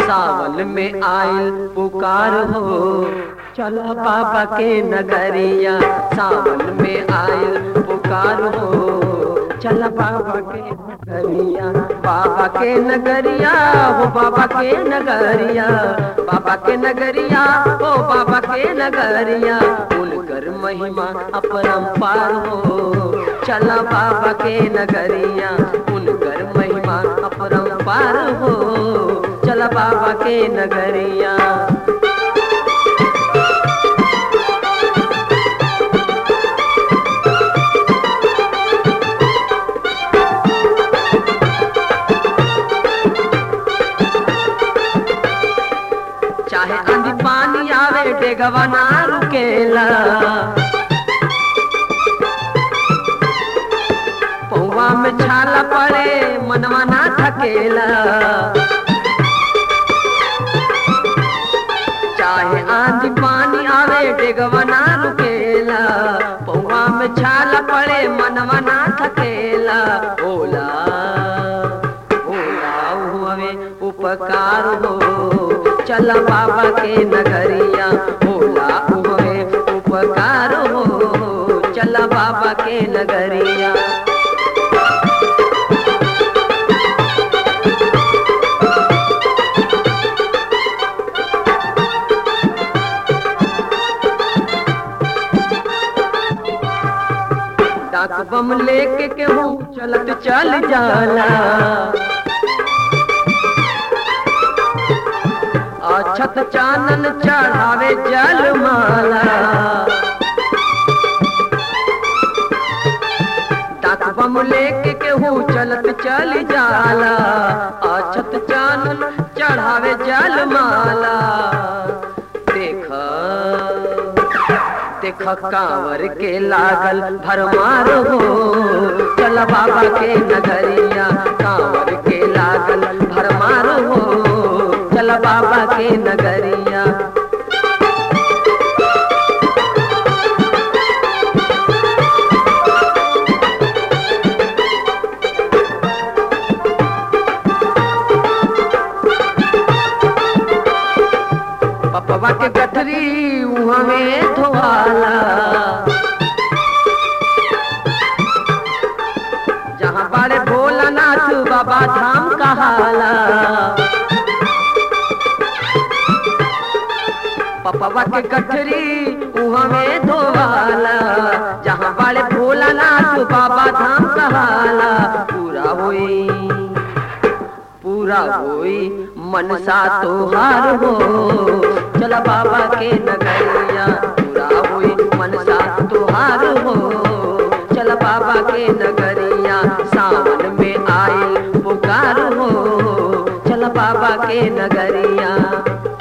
सावन में आयल पुकार हो चला बाबा के नगरिया सावन में आयल पुकार हो चला बाबा के नगरिया बाबा के नगरिया हो बाबा के नगरिया बाबा के नगरिया हो बाबा के नगरिया उनकर महिमा अपरंपार हो चला बाबा के नगरिया उनकर महिमा अपरंपार हो चला बाबा के नगरिया चाहे आंधी पानी आवे डेगवा ना रुकेला पौवा में छाला पड़े मनवा ना थकेला चाहे आंधी पानी आवे डेगवा ना रुकेला पौवा में छाला पड़े मनवा ना थकेला ओला ओला हुए उपकार हो चल बाबा के नगरिया ओला हुए उपकार हो चल बाबा के नगरिया डाक बम लेके केहू चलत चल जाला अछत चानन चढ़ावे जल माला डाक बम लेके केहू चलत चल जाला अछत चानन चढ़ावे जल माला देख देख कांवर के लागल भरमार हो चल बाबा के नगरिया कांवर के लागल भरमार हो चल बाबा के नगरिया पपवा के गठरी उहाँ में धोवाला जहाँ बड़े भोलानाथ बाबा धाम कहाला पपवा के गठरी उहाँ में धोवाला जहाँ बड़े भोलानाथ बाबा धाम कहाला पूरा होई पूरा होई मनसा तोहार हो चला बाबा के नगरिया पूरा होई मनसा तोहार हो चला बाबा के नगरिया सावन में आए पुकार हो चला बाबा के नगरिया